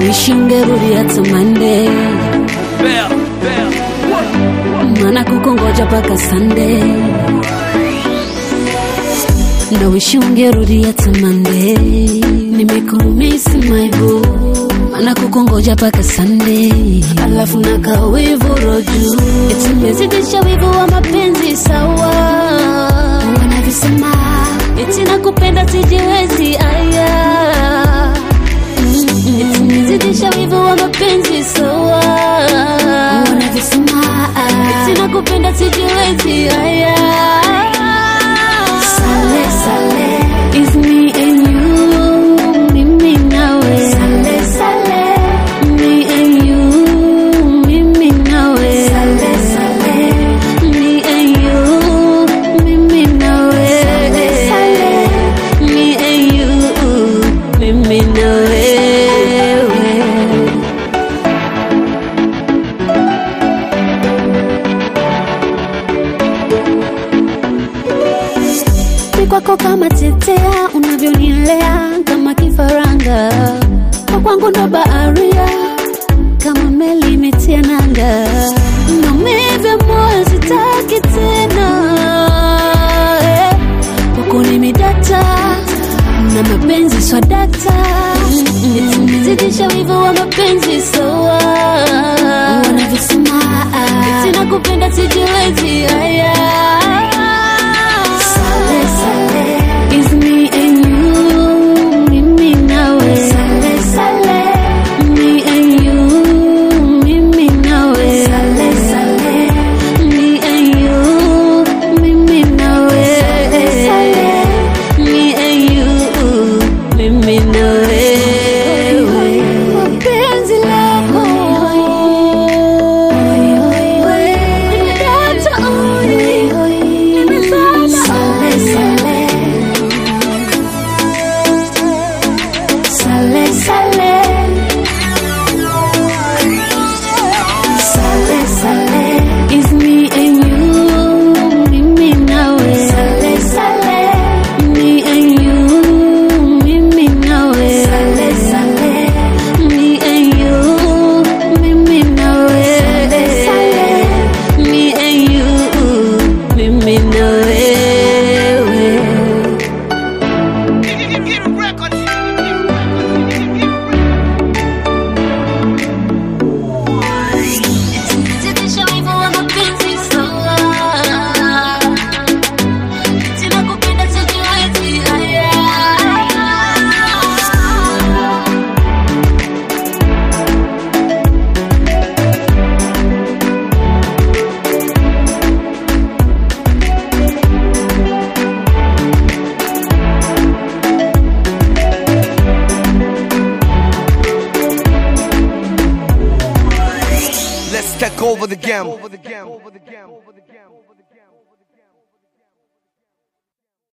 wish ungerudi hata Monday, maana kukongoja mpaka Sunday. Na wish ungerudi hata Monday, nimekumisi my boo, maana kukongoja mpaka Sunday, alafu naka wivu roju, eti nimezidisha wivu wa mapenzi sawa, wanavisema eti nakupenda sijiwezi aya Eti nimezidisha wivu wa mapenzi sawa, wanavisema eti nakupenda sijiwezi aya Sale, sale, is me and you, mimi nawe. Sale, sale, me and you, mimi nawe. Sale, sale, me and you, mimi nawe. Sale, sale, me and you, mimi nawe. Ni kwako kama tetea, unavyonilea kama kifaranga, kwa kwangu ndo baharia, kama meli imetia nanga, maumivu ya moyo sitaki tena, eh. kwako nimedata na mapenzi swadakta, eti nimezidisha wivu wa mapenzi sawa, wanavyosema eti nakupenda sijiwezi haya Sale, sale, is me and you, mimi nawe. Sale, sale, me and you, mimi nawe. Sale, sale, me and you, mimi nawe. Sale, sale, me and you, mimi nawe. Mapenzi lako, nimedata, nimezama. Sale, sale. Sale, sale. Sale, sale. Is me and you, mimi nawe. Sale, sale. Me and you, mimi nawe. Sale, sale. Me and you, mimi nawe. Sale, sale. Me and you, mimi nawe. Zidisha wivu wa mapenzi sawa. Sina kupenda sijiwezi haya. Let's take over the game.